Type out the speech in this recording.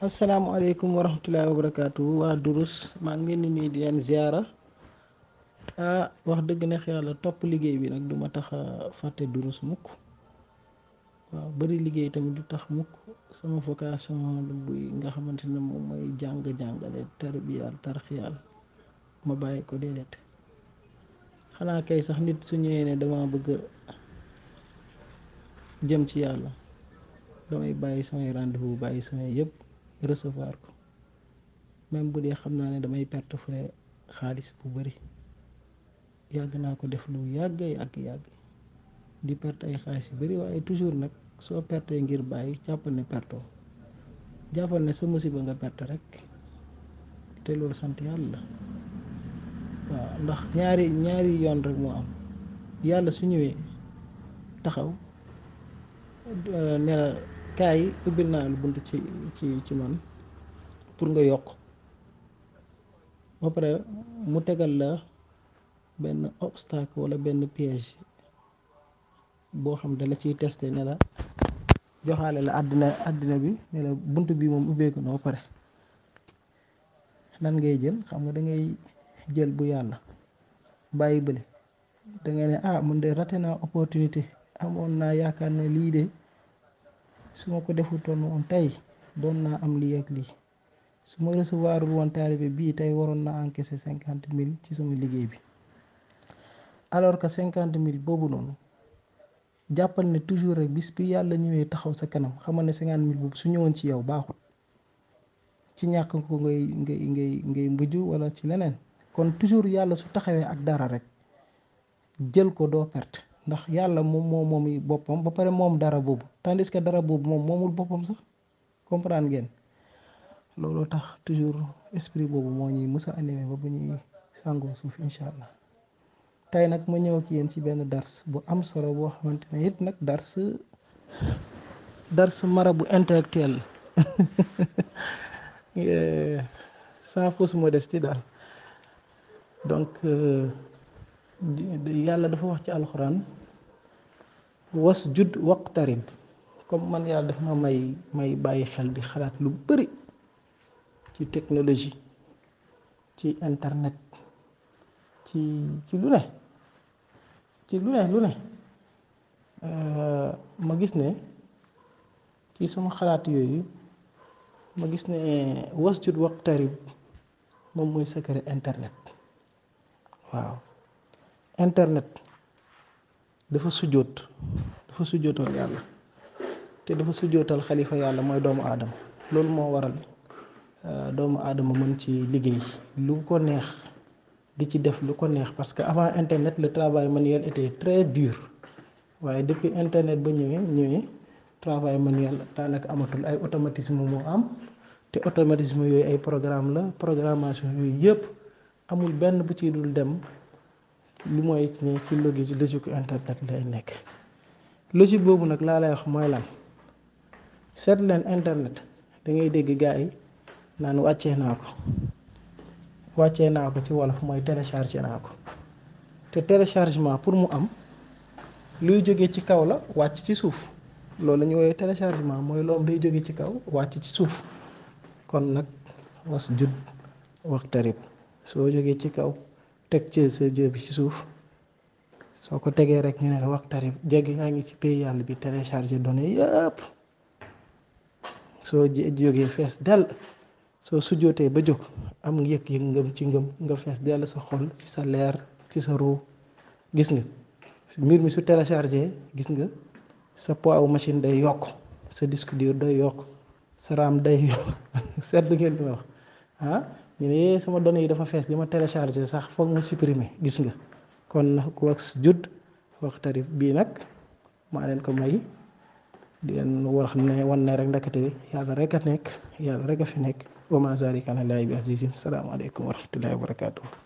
asalaamaaleykum wa rahmatullahi wa barakaatu waa durus maa ngi leen di nuyu di leen ziara ah wax dëgg neex yàlla topp liggéey bi nag du ma tax a fàtte durus mukk waaw bari liggéey tamit du tax mukk sama vocation buy nga xamante ne moom mooy jàng-jàngale tarbiyal tarxiyal ma bàyyi ko déedéet xanaa kay sax nit su ñëwee ne dama bëgg jëm ci yàlla damay bàyyi samay rendez-vous bàyyi samay yëpp recevoir ko même bu dee xam naa ne damay perte frais xaalis bu bari yàgg naa ko def lu yàgg yàgg yàgg di perte ay xaalis yu bari waaye toujours nag soo pertee ngir bàyyi jàppal ne pertoo jàppal ne sa musiba nga perte rek te loolu sant yàlla la waaw ndax ñaari ñaari yoon rek moo am yàlla su ñëwee taxaw ne la kaay ubbil naa lu bunt ci ci ci man pour nga yokk ba pare mu tegal la benn obstacle wala benn piège boo xam da la ciy testé ne la joxaale la àddina àddina bi ne la bunt bi moom ubbeeku na ba pare lan ngay jël xam nga da ngay jël bu yàlla bàyyi bële da ngay ne ah man de raté naa opportunité amoon naa yaakaar ne lii de su ma ko defutoon woon tey doon naa am lii ak lii su ma recevoir woon taalibe bii tey waroon naa encaisser cinquante mille ci sama liggéey bi alors que cinquante mille boobu noonu jàppal ne toujours rek bis bi yàlla ñëwee taxaw sa kanam xamal ne cinquante mille boobu su ñëwoon ci yow baaxut ci ñàkk ko ngay ngay ngay ngay mbujj wala ci leneen kon toujours yàlla su taxawee ak dara rek jël ko doo perte ndax yàlla moom moo moom boppam ba pare moom dara boobu tandis que dara boobu moom moomul boppam sax comprendre ngeen loolu tax toujours esprit boobu moo ñuy mës a animé ba bu ñuy sàngoo suuf incha allah tey nag ma ñëw ak yéen ci benn dars bu am solo boo xamante ne it nag dars dars mara bu intellectuel sans fausse modestie daal donc yàlla dafa wax ci alxuraan was judd waqtarib comme man yàlla dafa ma may may bàyyi xel di xalaat lu bari ci technologie ci internet ci ci lu ne ci lu ne lu ne ma gis ne ci sama xalaat yooyu ma gis ne was judd waqtarib moom mooy secret internet waaw internet dafa sujjóot dafa sujjóotal yàlla te dafa sujjóotal xalifa yàlla mooy doomu aadama loolu moo waral doomu aadama mën ci liggéey lu ko neex di ci def lu ko neex parce que avant internet le travail manuel était très dur waaye depuis internet ba ñëwee ñëwee travail manuel daanaka amatul ay automatisme moo am te automatisme yooyu ay programme la programmation yooyu yëpp amul benn bu ci dul dem li mooy ne ci logique logique internet lay nekk logique boobu nag laa lay wax mooy lan seet leen internet da ngay dégg gars yi naan wàccee naa ko wàccee naa ko ci wolof mooy téléchargé naa ko te téléchargement pour mu am luy jóge ci kaw la wàcc ci suuf loolu la ñu woowee téléchargement mooy loom day jóge ci kaw wàcc ci suuf kon nag was jud waxtarib soo jógee ci kaw teg ci sa jë bi ci suuf soo ko tegee rek ñu ne la waxtarib jege yaa ngi ci pays yàlla bi téléchargé données yëpp soo jógee fees dell soo sujjootee ba jóg am yëg-yëg ngëm ci ngëm nga fees dell sa xol ci sa leer ci sa ruu gis nga mbir mi su téléchargé gis nga sa poids machine day yokk sa disque dur day yokk sa RAM day yokk seetlu ngeen li ma wax ah ñu ne sama données yi dafa fees li ma téléchargé sax foog mu supprimer gis nga kon na ku wax judd waxtarib bii nag maa leen ko may di leen wax ne wan ne rek ndakate yàlla rek a nekk yàlla rek a fi nekk wa ma zalika ala llahi bi azizin salaamaaleykum wa rahmatullahi wa barakatuh